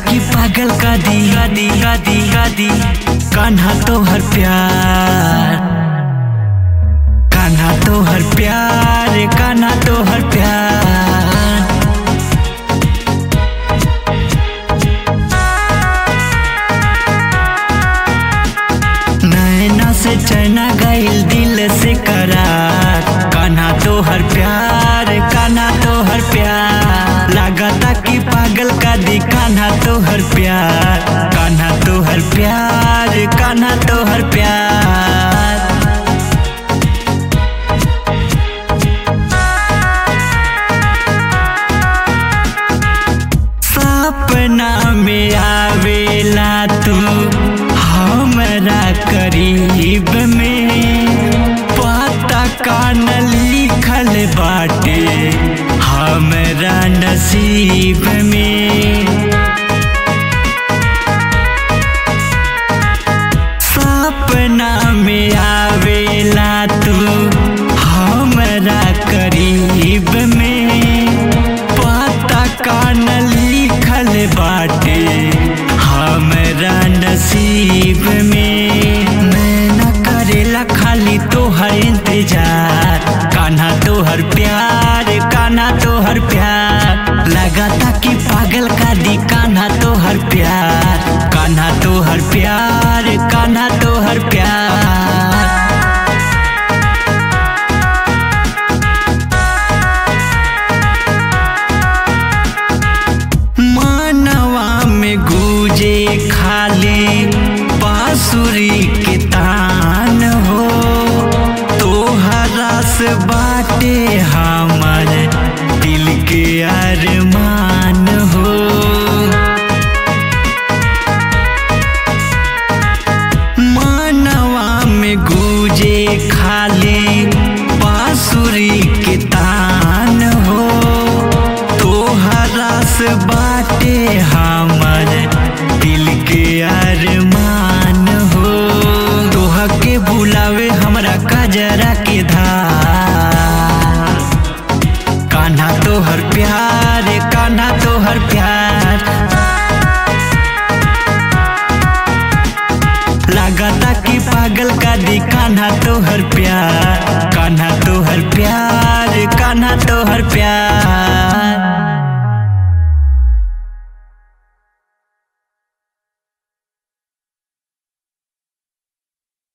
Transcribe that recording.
कि पागल का दी का दी का दी का दी कान्हा तो हर प्यार कान्हा तो हर प्यार कान्हा तो हर प्यार नैना से चैना गईल दिल से करार कान्हा तो हर प्यार कान्हा तो हर प्यार लागता कि पागल का दी कान्हा तो हर प्यार कान्हा तो हर प्यार कान्हा तो हर प्यार सपना में आवेला तू हमरा करीब में पता कान लिखल बाटे हमरा नसीब में सपना में आवेला तू हमरा करीब में पता कान लिखल बाटे हमरा नसीब में मैं न करेला खाली तोहर इंतजार कान्हा तोहर प्यार कान्हा तोहर प्यार लगाता कि पागल का दी कान्हा तोहर प्यार कान्हा तोहर प्यार कान्हा तोहर प्यार मानवा में गूंजे खाली बांसुरी के तान हो तोहरा से बाटे हमर दिल के अरमान हो मानवा में गूंजे खाली बांसुरी के तान हो तोहरा से बाटे हमर दिल के अरमान हो तोह के बुलावे हमरा कजरा के धार कान्हा तोहर प्यार कान्हा तोहर प्यार लागता कि पागल का दी कान्हा तो